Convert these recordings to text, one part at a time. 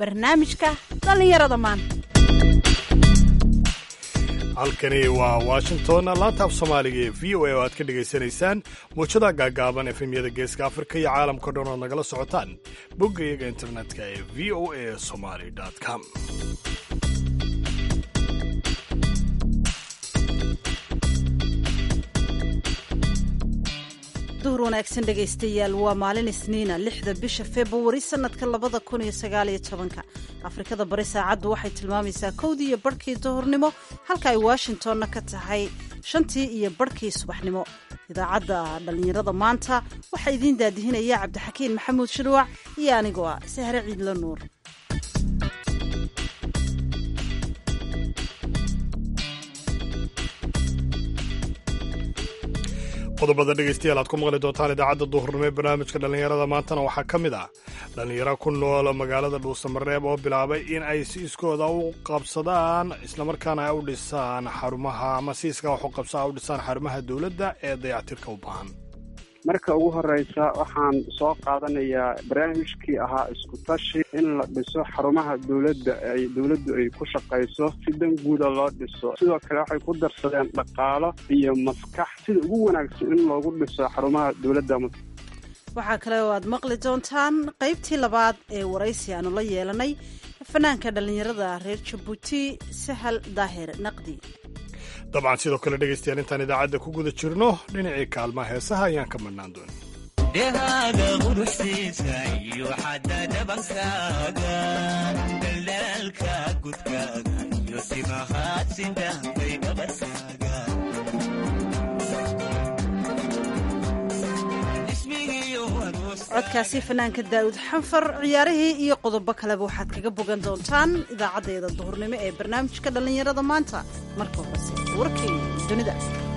barnaamijka dhallinyarada maanta halkani waa washington laanta af soomaaliga ee v o a oo aad ka dhegaysanaysaan muujada gaagaaban efemyada geeska afrika iyo caalamka dhan ood nagala socotaan bogga iyaga internetka ee v o a somaly com duhur wanaagsan dhegaystayaal waa maalin isniina lixda bisha februari sanadka labada kun iyo sagaaliyo tobanka afrikada bari saacaddu waxay tilmaamaysaa kowdii iyo barhkii duhurnimo halka ay washingtonna ka tahay shantii iyo barhkii subaxnimo idaacadda dhallinyarada maanta waxaa idiin daadihinaya cabdixakiin maxamuud shirwac iyo anigoo ah sahre ciidla nuur qodobada dhegaystayaal aad ku maqli doontaan idaacadda duhurnimo ee barnaamijka dhallinyarada maantana waxaa ka mid ah dhallinyaro ku nool magaalada dhuusamareeb oo bilaabay in ay si iskooda u qabsadaan islamarkaana ay u dhisaan xarumaha ama si iskaa wax u qabsaa u dhisaan xarumaha dowladda ee dayactirka u baahan marka ugu horeysa waxaan soo qaadanayaa barnaamijkii ahaa isku tashi in la dhiso xarumaha dowladda ay dowladdu ay ku shaqayso si dan guuda loo dhiso sidoo kale waxay ku darsadeen dhaqaalo iyo maskax sida ugu wanaagsan in loogu dhiso xarumaha dowladda waxaa kale oo aad maqli doontaan qaybtii labaad ee waraysi aanu la yeelanay fanaanka dhallinyarada reer jabuuti sahal daahir naqdi dabcan sidoo kale dhegaystayaal intaan idaacadda ku guda jirno dhinacii kaalmaha heesaha ayaan ka madhnaan doonin dhehaaga quruxsiisa iyo xadda dhabankaaga daldalaalka gudkaaga iyo simahaad sindhaanbay dhabarkaaga codkaasi fanaanka daa'uud xanfar ciyaarihii iyo qodobo kaleba waxaad kaga bogan doontaan idaacaddeeda duhurnimo ee barnaamijka dhallinyarada maanta marka horese warkii dunida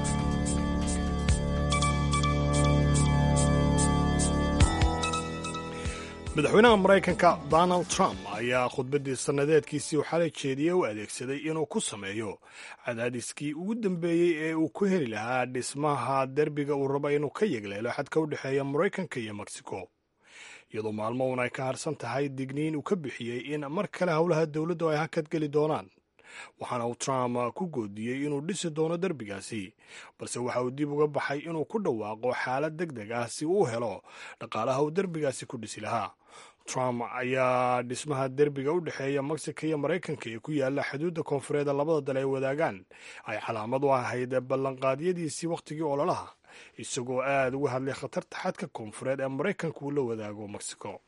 madaxweynaha maraykanka donald trump ayaa khudbaddii sannadeedkiisii xalay jeediyey u adeegsaday inuu ku sameeyo cadaadiskii ugu dambeeyey ee uu ku heli lahaa dhismaha derbiga uu rabo inuu ka yegleelo xadka u dhexeeya maraykanka iyo mexico iyadoo maalmo uun ay ka harsan tahay digniin uu ka bixiyey in mar kale howlaha dowladdu ay hakad geli doonaan waxaana uu trump ku goodiyey inuu dhisi doono derbigaasi balse waxa uu dib uga baxay inuu ku dhawaaqo xaalad deg deg ah si uu helo dhaqaalaha uu derbigaasi ku dhisi lahaa trump ayaa dhismaha derbiga u dhexeeya mexico iyo maraykanka ee ku yaala xuduudda koonfureed labada dal ay wadaagaan ay calaamad u ahayd ballanqaadyadiisii wakhtigii ololaha isagoo aada uga hadlay khatarta xadka koonfureed ee maraykanka uu la wadaago mexico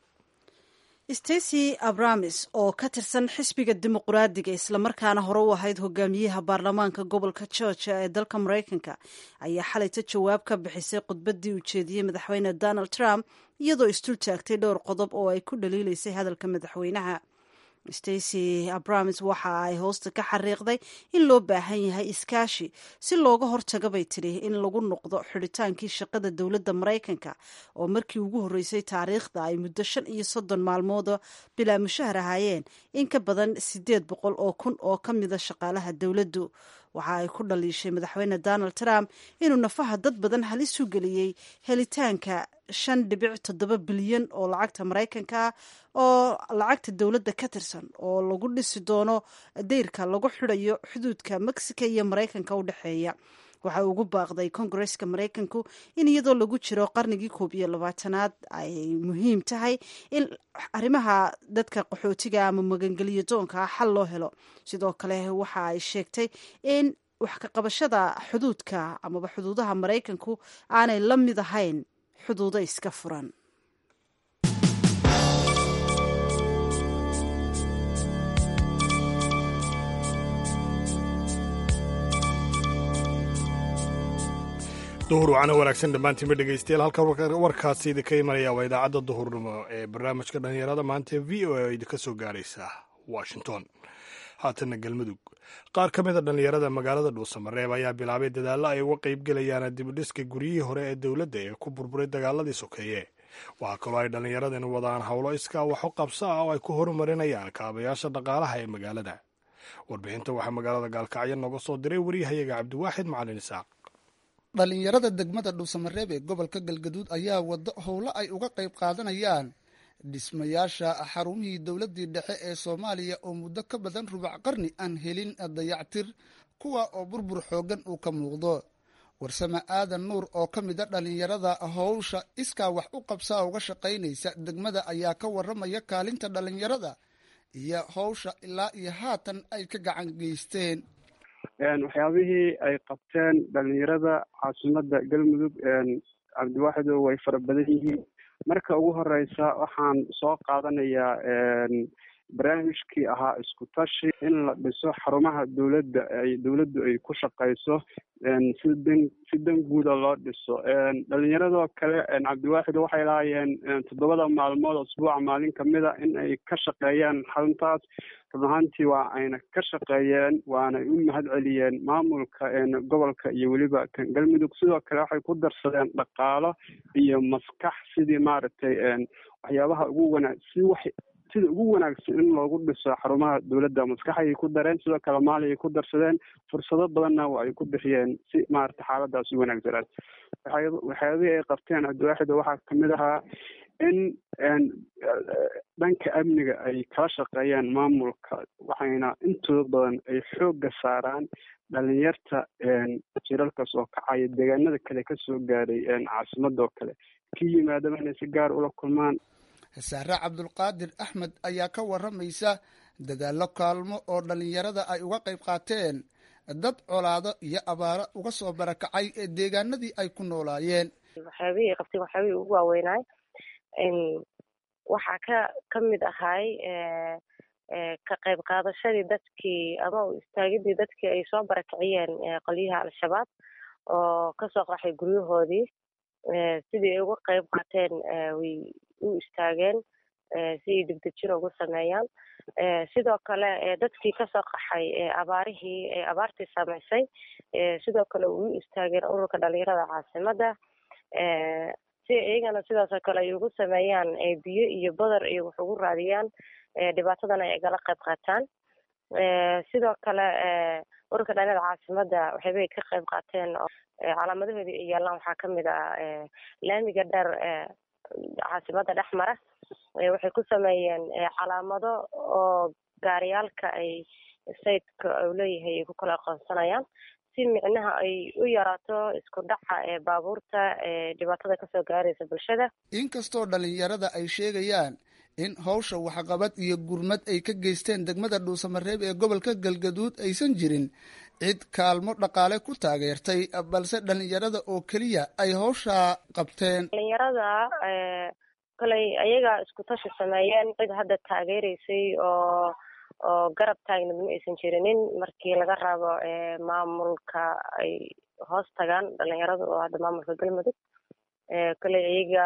stacy abramis oo ka tirsan xisbiga dimuqraadiga islamarkaana hore u ahayd hogaamiyaha baarlamaanka gobolka georgia ee dalka maraykanka ayaa xalayta jawaab ka bixisay khudbaddii uu jeediyey madaxweyne donald trump iyadoo istul taagtay dhowr qodob oo ay ku dhaliilaysay hadalka madaxweynaha stacy abramis waxa ay hoosta ka xariiqday in loo baahan yahay iskaashi si looga hortaga bay tidhi in lagu noqdo xidhitaankii shaqada dowladda maraykanka oo markii ugu horreysay taariikhda ay muddo shan iyo soddon maalmooda bilaa mushahar ahaayeen in ka badan siddeed boqol oo kun oo ka mida shaqaalaha dowladdu waxa ay ku dhaliishay madaxweyne donald trump inuu nafaha dad badan halis u geliyey helitaanka shan dhibic toddoba bilyan oo lacagta maraykanka ah oo lacagta dowladda ka tirsan oo lagu dhisi doono dayrka lagu xidhayo xuduudka mexico iyo maraykanka u dhexeeya waxa ugu baaqday kongareska maraykanku in iyadoo lagu jiro qarnigii koob iyo labaatanaad ay muhiim tahay in arrimaha dadka qaxootiga ama magangeliyo doonka xal loo helo sidoo kale waxa ay sheegtay in wax ka qabashada xuduudka amaba xuduudaha maraykanku aanay la mid ahayn xuduudo iska furan duhur wacana wanaagsan dhammaantiinba dhegaystayaal halkan warkaasi idinka imanaya waa idaacadda duhurnimo ee barnaamijka dhallinyarada maanta ee v o a oo idinka soo gaaraysa washington haatanna galmudug qaar ka mida dhallinyarada magaalada dhuusamareeb ayaa bilaabay dadaallo ay uga qaybgelayaan dibudhiska guryihii hore ee dowladda ee ku burburay dagaaladii sokeeye waxaa kaloo ay dhallinyaradani wadaan howlo iskaa wax u qabso ah oo ay ku horumarinayaan kaabayaasha dhaqaalaha ee magaalada warbixinta waxaa magaalada gaalkacyo nooga soo diray waryahayaga cabdiwaaxid macalin isaaq dhallinyarada degmada dhuusamareeb ee gobolka galgaduud ayaa wado howlo ay uga qayb qaadanayaan dhismayaasha xarumihii dowladdii dhexe ee soomaaliya oo muddo ka badan rubac qarni aan helin dayactir kuwa oo burbur xooggan uu ka muuqdo warsame aadan nuur oo ka mid a dhallinyarada howsha iskaa wax u qabsaa uga shaqaynaysa degmada ayaa ka warramaya kaalinta dhallinyarada iyo howsha ilaa iyo haatan ay ka gacan geysteen waxyaabihii ay qabteen dhalinyarada caasimada galmudug cabdiwaaxido way fara badan yihiin marka ugu horeysa waxaan soo qaadanayaa barnaamijkii ahaa isku tashi in la dhiso xarumaha dowladda ay dowladdu ay ku shaqeyso si dan si dan guuda loo dhiso dhalinyaradoo kale cabdiwaaxid waxay lahaayeen toddobada maalmood asbuuca maalin kamida in ay ka shaqeeyaan xaruntaas run ahaantii waa ayna ka shaqeeyeen waana u mahad celiyeen maamulka gobolka iyo weliba kan galmudug sidoo kale waxay ku darsadeen dhaqaalo iyo maskax sidii maaragtay waxyaabaha ugu wanaag si wax sida ugu wanaagsan in loogu dhiso xarumaha dowladda maskaxayay ku dareen sidoo kale maaliay ku darsadeen fursado badanna ay ku bixiyeen si maarata xaaladaas u wanaagsanaad waxyaabihii ay qabteen cabdiwaaxid waxaa kamid ahaa in dhanka amniga ay kala shaqeeyaan maamulka waxayna intooda badan ay xoogga saaraan dhalinyarta jiralkaas oo kacaya deegaanada kale kasoo gaaray caasimadoo kale ka yimaadaba inay si gaar ula kulmaan saare cabdulqaadir axmed ayaa ka warramaysa dadaallo kaalmo oo dhallinyarada ay uga qayb qaateen dad colaado iyo abaaro uga soo barakacay ee deegaanadii ay ku noolaayeen waxyaabihii qabteen waxyaabihii ugu waaweynaay waxaa ka ka mid ahay ka qayb qaadashadii dadkii ama u istaagidii dadkii ay soo barakiciyeen qolyaha al-shabaab oo kasoo qaxay guryahoodii sidii ay uga qayb qaateen way u istaageen si ay degdejin ugu sameeyaan sidoo kale dadkii kasoo qaxay abaarihii abaartii samaysay sidoo kale u istaageen ururka dhalinyarada caasimada si iyagana sidaasoo kale ay ugu sameeyaan biyo iyo badar iyo wax ugu raadiyaan dhibaatadana ay igala qayb qaataan sidoo kale ururka dhalinyarada caasimada waxaybay ka qayb qaateen oo calaamadahoodii ay yaalaan waxaa kamid ah laamiga dheer caasimada dhex mara waxay ku sameeyeen calaamado oo gaariyaalka ay sayidka u leeyahay ay ku kala aqoonsanayaan si micnaha ay u yaraato isku dhaca ee baabuurta ee dhibaatada kasoo gaaraysa bulshada inkastoo dhalinyarada ay sheegayaan in howsha waxqabad iyo gurmad ay ka geysteen degmada dhuusamareeb ee gobolka galgaduud aysan jirin cid kaalmo dhaqaale ku taageertay balse dhalinyarada oo keliya ay howsha qabteen dhalinyarada koley ayaga isku tashi sameeyeen cid hadda taageereysay oo oo garab taagnid ma aysan jirinin markii laga rabo maamulka ay hoos tagaan dhalinyarada oo hadda maamulka galmudug koley ayaga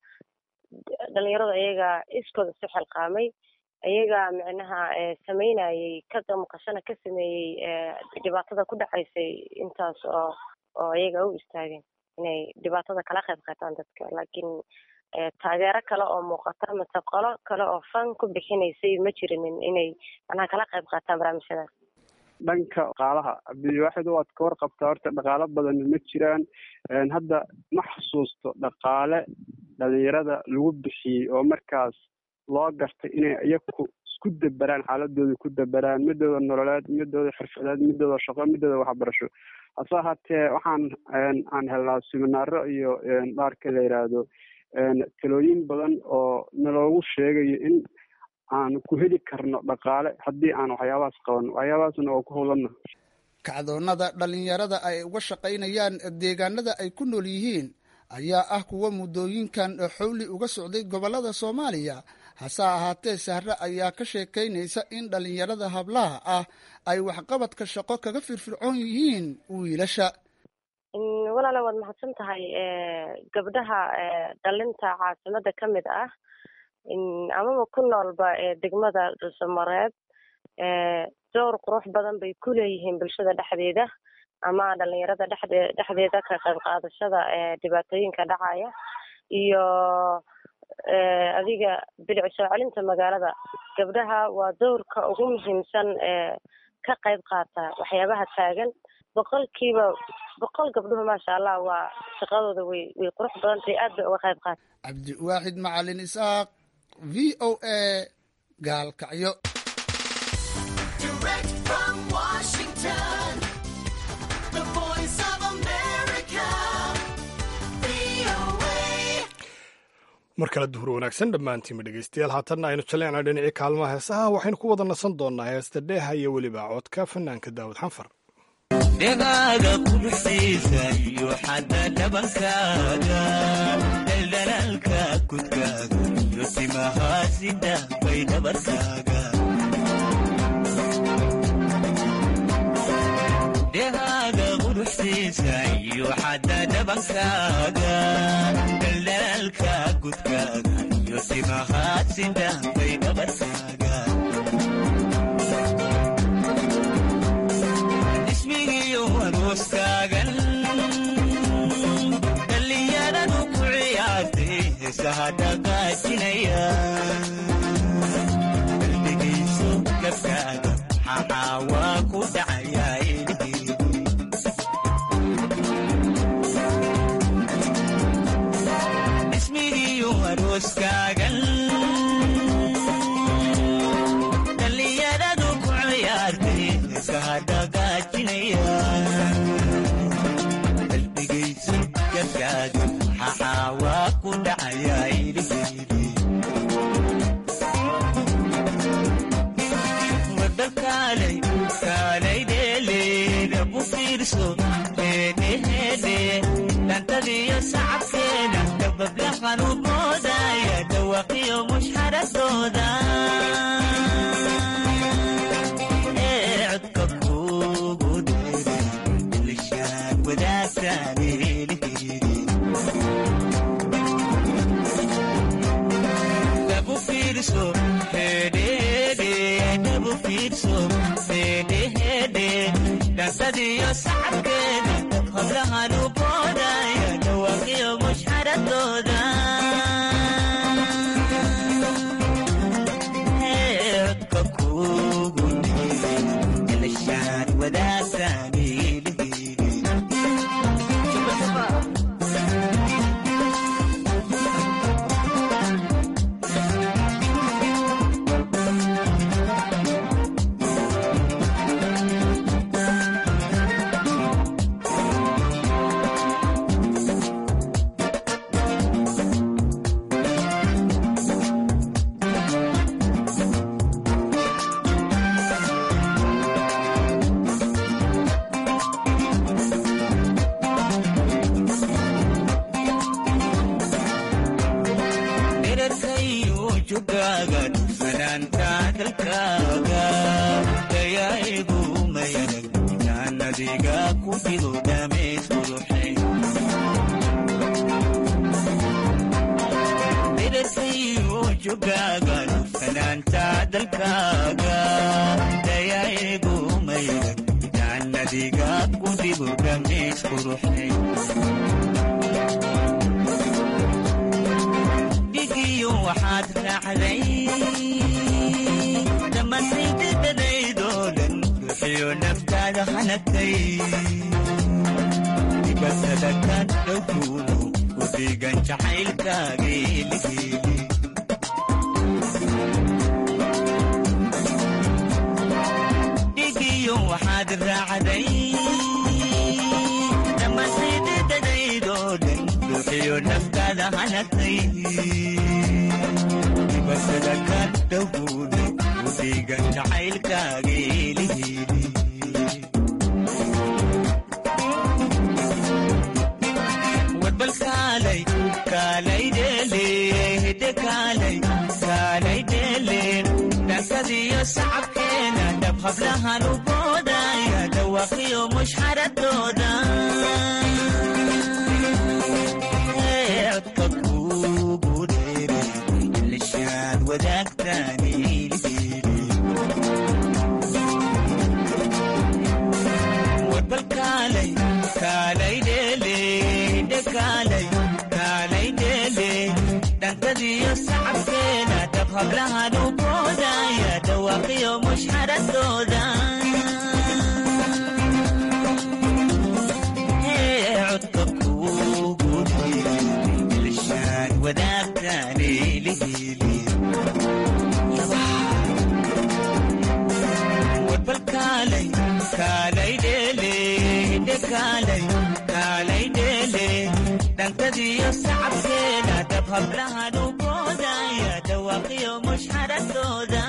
dhalinyarada ayaga iskooda isu xilqaamay ayaga micnaha sameynayay ka damqashana ka sameeyey dhibaatada ku dhacaysay intaas oo oo ayaga u istaageen inay dhibaatada kala qayb qaataan dadka laakiin taageero kale oo muuqata mase qolo kale oo fan ku bixinaysay ma jirinin inay manaha kala qayb qaataan barnaamijyadaas dhanka dhaqaalaha cabdiwaaxid waad ka warqabtaa horta dhaqaalo badan ma jiraan hadda ma xasuusto dhaqaale dhalinyarada lagu bixiyey oo markaas loo gartay inay iyaku isku daberaan xaaladooda ku daberaan midooda nololeed midooda xirfadeed midooda shaqo midooda waxbarasho hase ahaatee waxaan aan helnaa siminaaro iyo dhaarka la yidhaahdo talooyin badan oo naloogu sheegayo in aan ku heli karno dhaqaale haddii aan waxyaabahaas qabanno waxyaabahaasna oo ku howlanna kacdoonnada dhalinyarada ay uga shaqaynayaan deegaanada ay ku nool yihiin ayaa ah kuwa muddooyinkan xowli uga socday gobollada soomaaliya hase ahaatee sahre ayaa ka sheekaynaysa in dhalinyarada hablaha ah ay waxqabadka shaqo kaga firfircoon yihiin wiilasha walaale waad mahadsan tahay gabdhaha dhalinta caasimada ka mid ah amaba ku noolba degmada dhuusamareeb door qurux badan bay ku leeyihiin bulshada dhexdeeda ama dhalinyarada dhexde dhexdeeda ka qayb qaadashada dhibaatooyinka dhacaya iyo adiga bilic soo celinta magaalada gabdhaha waa dowrka ugu muhiimsan ee ka qayb qaata waxyaabaha taagan boqolkiiba boqol gabdhuhu maasha allah waa shaqadooda way way qurux badan tahay aad bay uga qayb qaata cabdiwaaxid macalin isaaq v o a gaalkacyo Direct from Washington, the voice of America, VOA. mar kale duhur wanaagsan dhammaantiinba dhegaystayaal haatanna aynu jaleecna dhinacii kaalmaha heesaha waxaynu ku wada nasan doonnaa heesta dheeha iyo weliba codka fanaanka daawud xanfar dhegaaga quruxsiisa iyo xadda dhabankaaga dhaldhalaalka kudkaaga iyo timahaasida bay dhabarkaaga dhegaaga quruxsiisa iyo xadda dhabankaaga dhaldhalaalka kudkaaga iyo timahaasida bay dhabarkaaga ismigiyo arooskaagan dhallinyaradu ku ciyaartay heesaha dhaqaajinaya qalbigayso gabkaaga xaxaa waa ku dhacayaa ilhiidi ismigiyo arooskaagan dhallinyaradu ku ciyaartay heesaha dhaqaajinaya qalbigayso gabkaaga xaxaa waa ku dhacayaa ilhiidi wadal kaalay kaalay dheeleeda ku fiirso heedheheedhe dhantadiyo sacabkeeda dababla qanuuboodaya dhawaqiyo mushxaradooda ee codka kuugu dheere ilishaan wadaagtaan eelheedi dhabu fiirso hedhede dhabu fiirso hedhehede dhansadiyo sacabkeeda hablahan u boodaya dhawaqiyo mushxaradooda codka kuugu dheere ilishaan wadaagtaan eelheedi dherarkayu jugaaga fanaanta dalkaaga dayaigu mayanag jaanadiga ku fido dhamays quruxay dherarkayu jugaaga fanaanta dalkaaga dayaigu mayanag jaanadiga ku fido dhamays quruxay dhigiyo waxaad raacday dhammaantaydadadaydoo dhan ruuxiyo naftaada hanagtay dibatada ka dhowkuuno ku dhiigan jacaylkaageeligeeli dhigiyo waxaad raacday dhammaantaydadadaydoo dhan ruuxiyo naftaada hanagtay dibasada ka dhowguuno u dhiigan jacaylkaageeligeeli warbal kaalay kaalay dheele hidde kaalay kaalay dheele dhankadiyo sacabkeena dhab hablahan u boodaya dhawaqiyo mushxaradooda codka kuugu dheere ilishaan wadaagtaan ilhiidi warbal kaalay kaalay dheele hidhe kaalay kaalay dheele dhantadiyo sacabkeena dhab hablahan u boodaya dhawaaqiyo mushxaradooda kaalay kaalay dheele dhankadiyo sacabkeeda dab hablaha dhukoodaya dhawaaqiyo mushxaradooda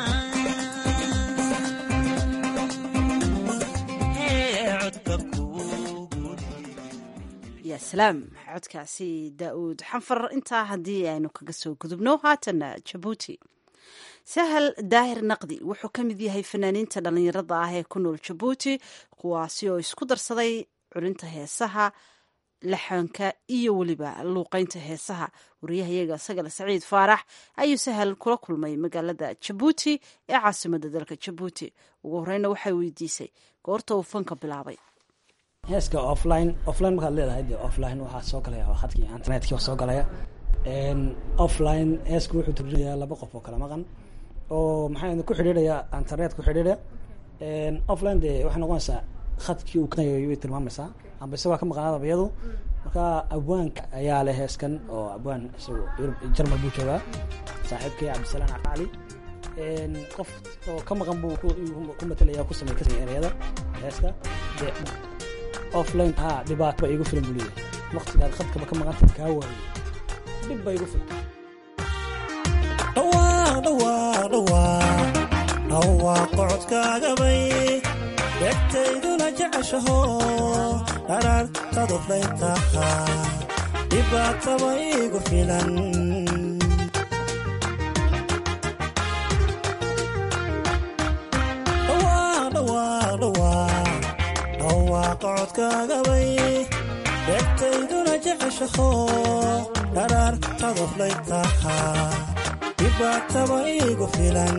Hee, codka kuugu ya salaam codkaasi daa'uud xanfar intaa haddii aynu kaga soo gudubno haatana jabuuti sahal daahir naqdi wuxuu ka mid yahay fanaaniinta dhallinyarada ah ee ku nool jabuuti kuwaasi oo isku darsaday culinta heesaha laxanka iyo weliba luuqeynta heesaha wariyahayaga sagale saciid faarax ayuu sahal kula kulmay magaalada jabuuti ee caasimada dalka jabuuti ugu horeyna waxay weydiisay goorta uu fanka bilaabay heeska offline offline markaad leedahay dee offline waxaa soo galaya waa khadkii internetkii waa soo galaya Een, offline heesku wuxuu turjumayaa laba qof oo kala maqan oo maxaa ku xidhiidhaya internet ku xidhiidhaya Een, offline dee waxay noqonaysaa khadkii uu kanayo way tilmaamaysaa amba isagoo ka maqnaadaba iyadu marka abwaanka ayaa leh heeskan oo abwaan isagu Yurub jarmal buu joogaa saaxiibkii cabdisalaan cali Een, qof oo ka maqan buu ku- ku matalaya ku samey kasay ereyada heeska dee offline ha dhibaato ba igu filan buu leeyahay waqtigaad khadkaba ka maqantid kaa waayo dhib ba igu filan dhawaaq dhawaaq dhawaaq dhawaaq codkaagabay dhegtayduna jeceshaho dharaartadu flaytaha dhibaataba igu filan dhawaaq dhawaaq dhawaaq dhawaaq codkaagabay dhegtayduna jeceshaho dharaartadu flaytaha dhibaataba igu filan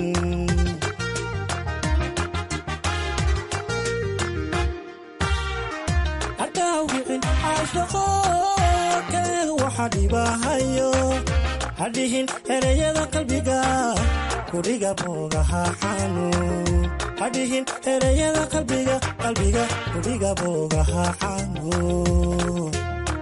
hadhaawicin caashaqo keen waxa dhibahayo hadhihin ereyada qalbiga kudhiga boogaha xanuun hadhihin ereyada qalbiga qalbiga kudhiga boogaha xanuun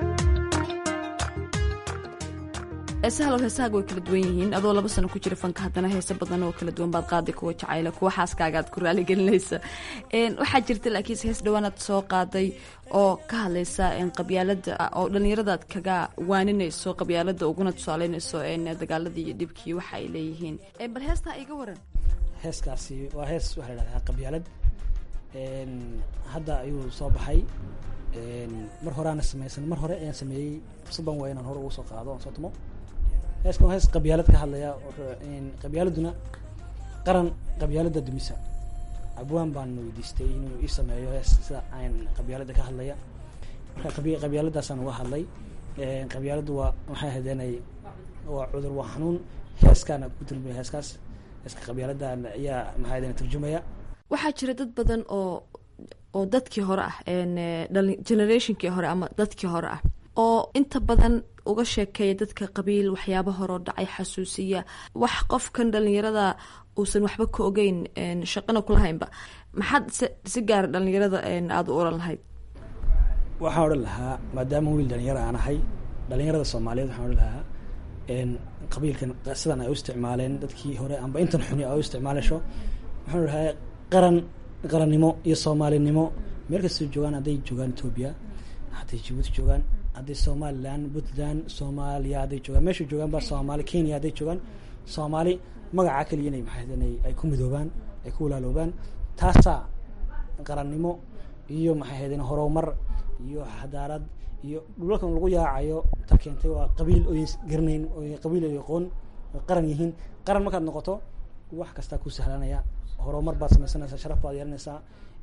heesahalo heesahaaga way kala duwan yihiin adoo laba sano ku jira fanka haddana heese badan oo kala duwan baad qaaday kuwa jacayla kuwa xaaskaagaad ku raaligelinaysa Een, waxaa jirta laakiinse hees dhawaanaad soo qaaday oo ka hadlaysa een, qabyaalada oo dhallinyaradaad kaga waaninayso qabyaalada uguna tusaaleynayso een, dagaaladii iyo dhibkii waxa ay leeyihiin Een, bal heestaa iga waran heeskaasi waa hees waxaa la dhahdaa qabyaalad Een, hadda ayuu soo baxay Een, mar horeana sameysan mar hore ayaan sameeyey fursadan waa inaan hore ugu soo qaado aan soo tumo heeskan waa hees qabyaalad ka hadlaya wuxuu een, qabyaaladuna qaran qabyaalada dumisa abwaan baan weydiistay inuu ii sameeyo hees sida aan qabyaalada ka hadlaya marka qabi- qabyaaladaasaan uga hadlay Een, qabyaaladu waa waxay hadeenay waa cudur waa xanuun heeskaana ku turjumaya heeskaas heeska qabyaaladan ayaa maxaa hadeen turjumaya waxaa jira dad badan oo oo dadkii hore ah een, eh, dhalin- generationkii hore ama dadkii hore ah oo inta badan uga sheekeeya dadka qabiil waxyaaba horeo dhacay xasuusiya wax qofkan dhalinyarada uusan waxba ka ogeyn een, shaqana kulahaynba maxaad se- si gaara dhalinyarada een, aada u oran lahayd waxaan odhan lahaa maadaama wiil dhalinyaro aan ahay dhalinyarada soomaaliyeed waxaan odhan lahaa een, qabiilkan sidan ay u isticmaaleen dadkii hore amba intan xuni ay u isticmaalasho waxaan odhan lahaa qaran qarannimo iyo soomaalinimo meel kastoo joogaan hadday joogaan etoobiya hadday jabuuti joogaan hadday somalilan puntland soomaaliya hadday joogaan meesha joogaan ba soomaali kenya hadday joogaan soomaali magacaa keliya inay maxay ahaydeen ay ku midoobaan ay ku walaaloobaan taasaa qarannimo iyo maxay ahaydeen horumar iyo xadaarad iyo dhulalkan lagu yaacayo ta keentay waa qabiil oy garanayn oy qabiil oy aqoon oy qaran yihiin qaran markaad noqoto wax kastaa ku sahlanaya horumar baad samaysanaysaa sharaf baad yeelanaysaa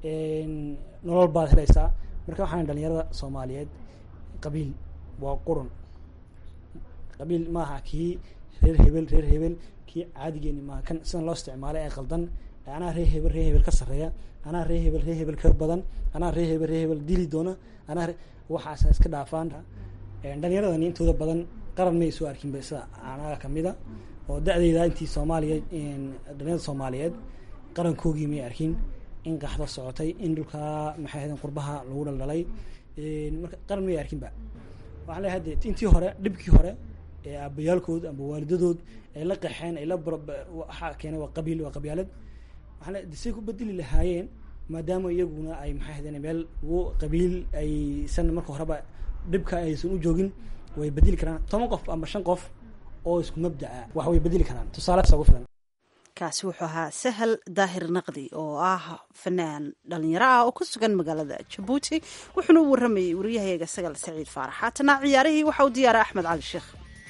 nolol baad helaysaa marka waxaan dhalinyarada soomaaliyeed qabiil waa qurun qabiil maaha kii reer hebel reer hebel kii caadigeeni maaha kan sidan loo isticmaalay ee qaldan anaa reer hebel reer hebel ka sarreeya anaa reer hebel reer hebel ka badan anaa reer hebel reer hebel dili doona anaa waxaasa iska dhaafaan dhalinyaradani intooda badan qaran may soo arkin ba sida anaga kamida oo da-deyda intii soomaaliya dhalinyarada soomaaliyeed qarankoogii may arkin in qaxdo socotay in dhulkaa maxay ahaydeen qurbaha lagu dhaldhalay marka qaran may arkinba waxaan leeyahay de intii hore dhibkii hore ee aabayaalkood amba waalidadood ay la qaxeen ay la waxaa keenay waa qabiil waa qabyaalad waxaan leeyahay de say ku bedeli lahaayeen maadaama iyaguna ay maxay ahaydeen meel ugu qabiil aysan marka horeba dhibka aysan u joogin way bedeli karaan toban qof ama shan qof oo isku mabdaca wax way bedeli karaan tusaale ugu filan kaasi wuxuu ahaa sahal daahir naqdi oo ah fanaan dhalinyaro ah oo ku sugan magaalada jabuuti wuxuuna u waramayey wariyahayaga sagal saciid faarax haatana ciyaarihii waxa uu diyaaray axmed cali sheekh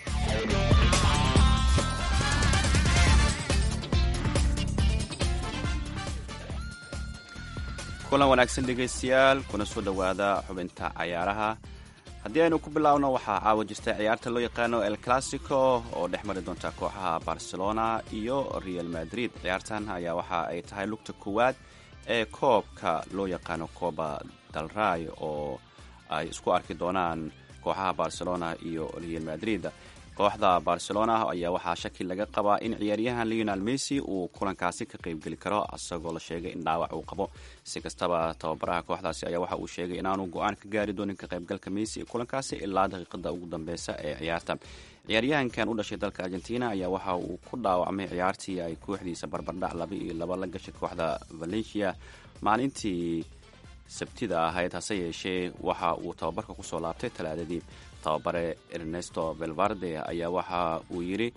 kulan wanaagsan dhegaystayaal kuna soo dhowaada xubinta cayaaraha haddii aynu ku bilaabno waxaa caawa jirta ciyaarta loo yaqaano el classico oo dhex mari doonta kooxaha barcelona iyo real madrid ciyaartan ayaa waxa ay tahay lugta koowaad ee koobka loo yaqaano coba dalray oo ay isku arki doonaan kooxaha barcelona iyo real madrid kooxda barcelona ayaa waxaa shaki laga qabaa in ciyaaryahan leonal messi uu kulankaasi ka qeybgeli karo isagoo la sheegay in dhaawac uu qabo si kastaba tababaraha kooxdaasi ayaa waxa uu sheegay inaanu go-aan ka gaari doonin ka qaybgalka messi ee kulankaasi ilaa daqiiqada ugu dambeysa ee ciyaarta ciyaaryahankan u dhashay dalka argentina ayaa waxa uu ku dhaawacmay ciyaartii ay kooxdiisa barbardhac laba iyo laba la gashay kooxda valencia maalintii sabtida ahayd hase yeeshee waxa uu tababarka kusoo laabtay talaadadii tababare ernesto velvarde ayaa waxa uu yidhi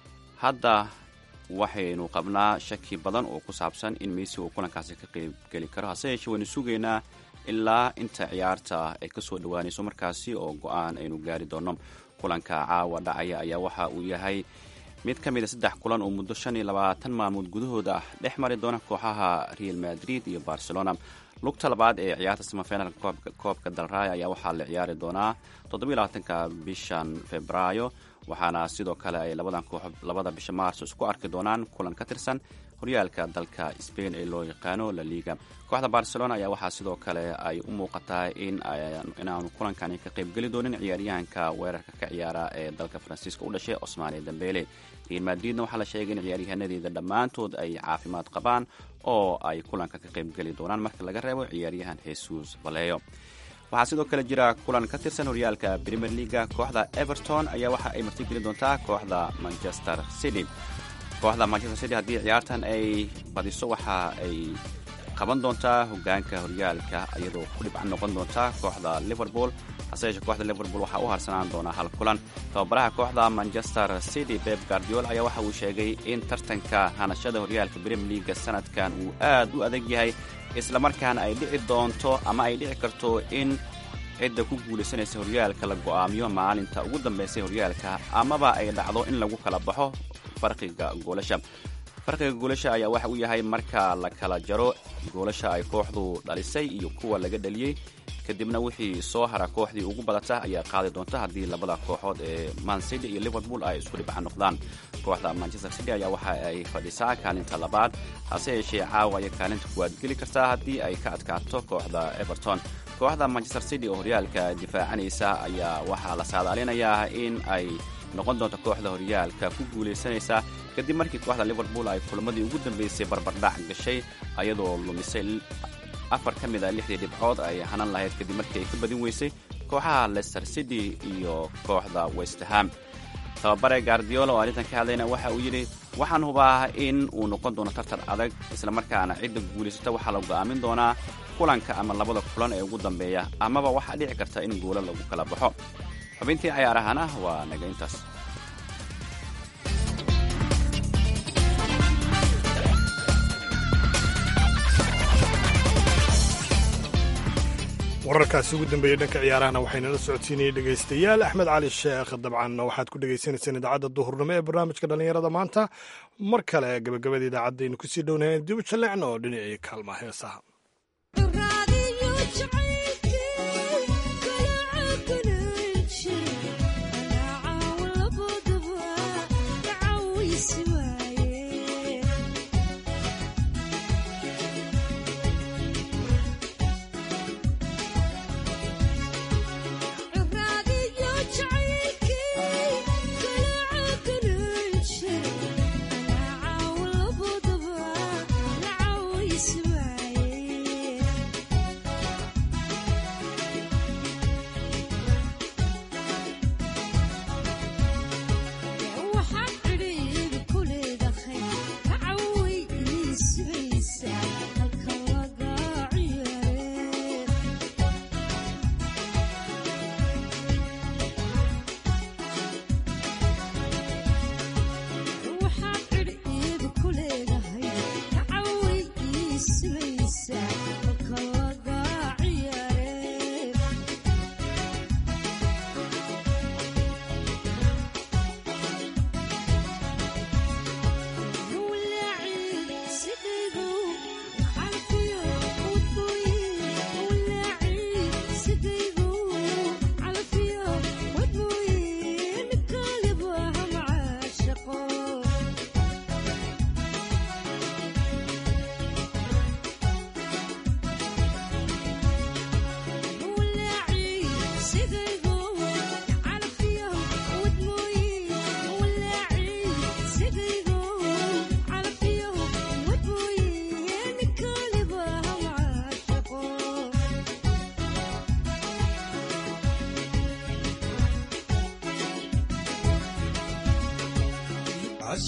hadda waxaynu qabnaa shaki badan oo ku saabsan in messi uu kulankaasi ka qeybgeli karo hase yeeshee waynu sugaynaa ilaa inta ciyaarta ay kasoo dhowaanayso markaasi oo go-aan aynu gaari doono kulanka caawa dhacaya ayaa waxa uu yahay mid ka mid a saddex kulan oo muddo shan iyo labaatan maalmood gudahooda ah dhex mari doona kooxaha real madrid iyo barcelona lugta labaad ee ciyaarta samafinalka koobka dalraaya ayaa waxaa la ciyaari doonaa toddobylabaatanka bishan febraayo waxaana sidoo kale ay labadan kooxood labada bisha maarso isku arki doonaan kulan ka tirsan horyaalka dalka spain ee loo yaqaano la liga kooxda barcelona ayaa waxaa sidoo kale ay u muuqataa in inaanu kulankani ka qaybgeli doonin ciyaaryahanka weerarka ka ciyaara ee dalka faransiiska u dhashay osmane dambele real madridna waxaa la sheegay in ciyaaryahaanadeeda dhammaantood ay caafimaad qabaan oo ay kulanka ka qaybgeli doonaan marka laga reebo ciyaaryahan jesus valeyo waxaa sidoo kale jira kulan ka tirsan horyaalka premier leaga kooxda everton ayaa waxa ay martigeli doontaa kooxda manchester city kooxda manchester city haddii ciyaartan ay badiso waxa ay qaban doontaa hogaanka horyaalka iyadoo ku dhibcan noqon doonta kooxda liverpool hase yeeshee kooxda liverpool waxaa u harsanaan doonaa hal kulan tababaraha kooxda manchester city beb guardiol ayaa waxa uu sheegay in tartanka hanashada horyaalka premier leaga sanadkan uu aad u adag yahay islamarkaana ay dhici doonto ama ay dhici karto in cidda ku guulaysanaysa horyaalka la go'aamiyo maalinta ugu dambaysay horyaalka amaba ay dhacdo in lagu kala baxo farqiga goolasha farqiga goolasha ayaa waxa uu yahay marka la kala jaro goolasha ay kooxdu dhalisay iyo kuwa laga dhaliyey kadibna wixii soo hara kooxdii ugu badata ayaa qaadi doonta haddii labada kooxood ee mancity iyo liverpool ay isku dhibcan noqdaan kooxda manchester city ayaa waxa ay fadhisaa kaalinta labaad hase yeeshee caawa ayay kaalinta kuwaad geli kartaa haddii ay ka adkaato kooxda everton kooxda manchester city oo horyaalka difaacanaysa ayaa waxaa la saadaalinayaa in ay noqon doonto kooxda horyaalka ku guulaysanaysa kadib markii kooxda liverpool ay kulamadii ugu dambeysay barbardhac gashay ayadoo lumisay afar ka mid a lixdii dhibcood ay hanan lahayd kadib markii ay ka badin weysay kooxaha leicester city iyo kooxda westerham tababare guardiola oo arrintan ka hadlayna waxa uu yidhi waxaan hubaa in uu noqon doono tartar adag islamarkaana cidda guulaysata waxaa la go'aamin doonaa kulanka ama labada kulan ee ugu dambeeya amaba waxaa dhici karta in guulo lagu kala baxo xubintii cayaarahana waa naga intaas wararkaasi ugu dambeeyey dhanka ciyaarahana waxaynala socodsiinayay dhegaystayaal axmed cali sheekh dabcan waxaad ku dhegaysanayseen idaacadda duhurnimo ee barnaamijka dhallinyarada maanta mar kale gabagabada idaacaddaaynu kusii dhownayn dib u jalleecno oo dhinacii kaalma heesaha Yeah.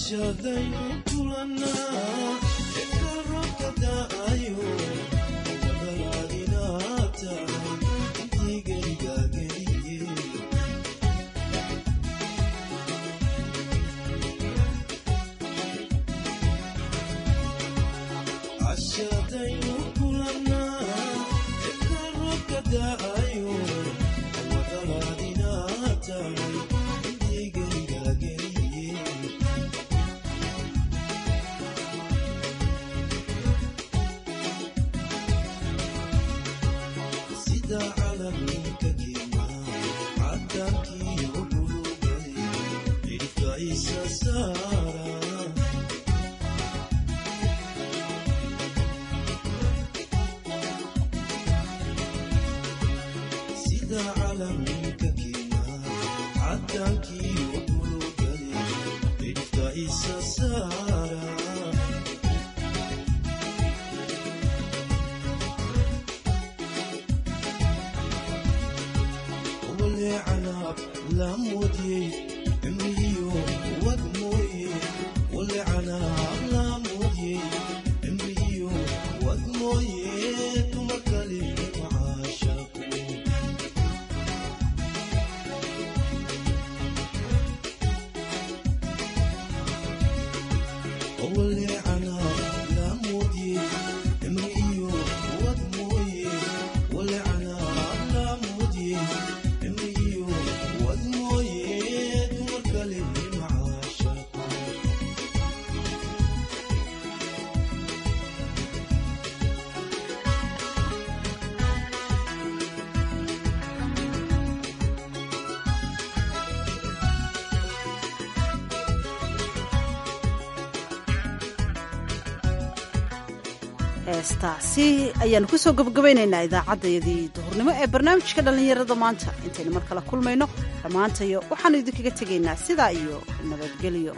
heestaasi ayaanu kusoo gabagabaynaynaa idaacaddayadii duhurnimo ee barnaamijka dhallinyarada maanta intaynu mar kale kulmayno dhammaantayo waxaanu idinkaga tegaynaa sidaa iyo nabadgelyo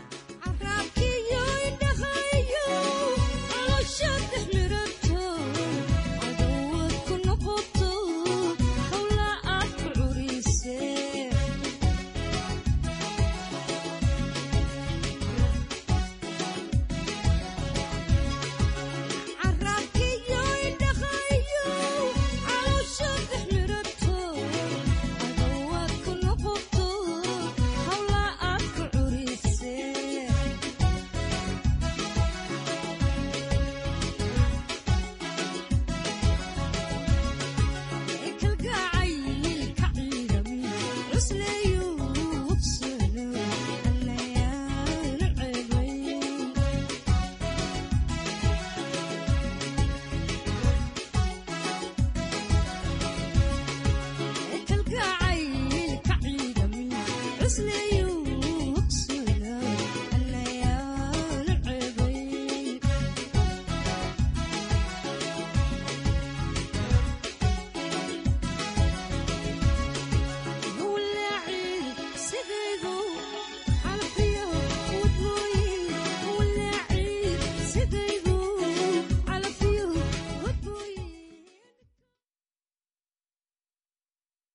Listening